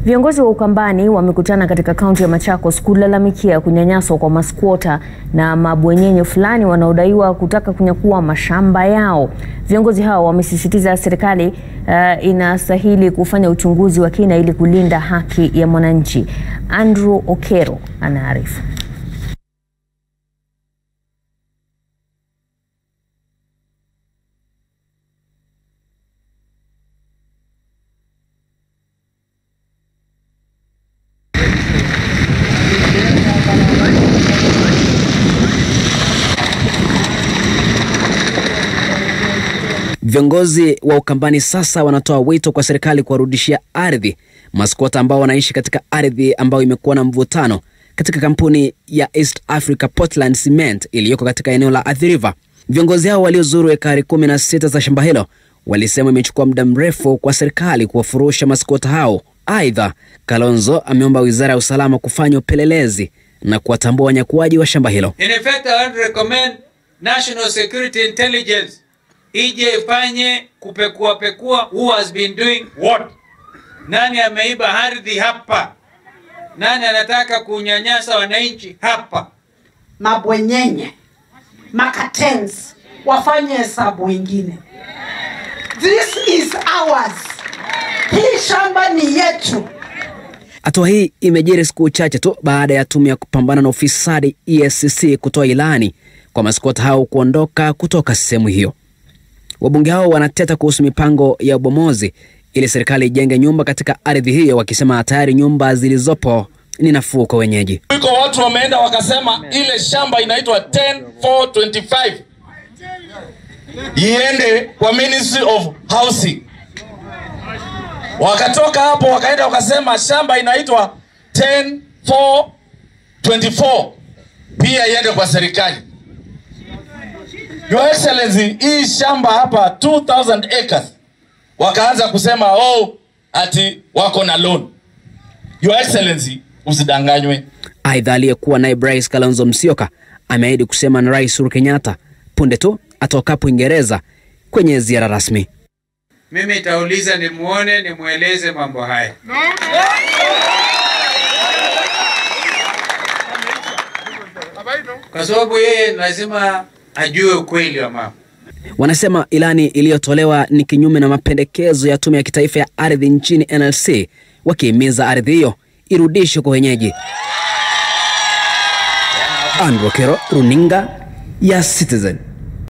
Viongozi wa Ukambani wamekutana katika kaunti ya Machakos kulalamikia kunyanyaswa kwa maskwota na mabwenyenye fulani wanaodaiwa kutaka kunyakua mashamba yao. Viongozi hao wamesisitiza serikali uh, inastahili kufanya uchunguzi wa kina ili kulinda haki ya mwananchi. Andrew Okero anaarifu. Viongozi wa Ukambani sasa wanatoa wito kwa serikali kuwarudishia ardhi maskwota ambao wanaishi katika ardhi ambayo imekuwa na mvutano katika kampuni ya East Africa Portland Cement iliyoko katika eneo la Athi River. Viongozi hao waliozuru ekari kumi na sita za shamba hilo walisema imechukua muda mrefu kwa serikali kuwafurusha maskwota hao. Aidha, Kalonzo ameomba wizara ya usalama kufanya upelelezi na kuwatambua wanyakuaji wa shamba hilo. In effect, I want to recommend National Security Intelligence ije ifanye kupekua pekua who has been doing what. Nani ameiba ardhi hapa? Nani anataka kunyanyasa wananchi hapa? mabwenyenye makatens wafanye hesabu ingine. This is ours. Hii shamba ni yetu. Hatua hii imejiri siku chache tu baada ya tume ya kupambana na ufisadi EACC kutoa ilani kwa maskota hao kuondoka kutoka sehemu hiyo. Wabunge hao wanateta kuhusu mipango ya ubomozi ili serikali ijenge nyumba katika ardhi hiyo, wakisema tayari nyumba zilizopo ni nafuu kwa wenyeji. Iko watu wameenda wakasema ile shamba inaitwa 10425 iende kwa Ministry of Housing. Wakatoka hapo wakaenda wakasema shamba inaitwa 10424 pia iende kwa serikali. Your Excellency, hii shamba hapa 2000 acres wakaanza kusema oh, ati wako na loan. Your Excellency, usidanganywe. Aidha, aliyekuwa naibu rais Kalonzo Musyoka ameahidi kusema na Rais Uhuru Kenyatta punde tu atokapo Uingereza kwenye ziara rasmi. Mimi nitauliza nimuone, nimweleze mambo haya. Kwa sababu yeye lazima ajue ukweli wa mambo. Wanasema ilani iliyotolewa ni kinyume na mapendekezo ya tume ya kitaifa ya ardhi nchini NLC, wakihimiza ardhi hiyo irudishwe kwa wenyeji. Andrew Kero, runinga ya Citizen.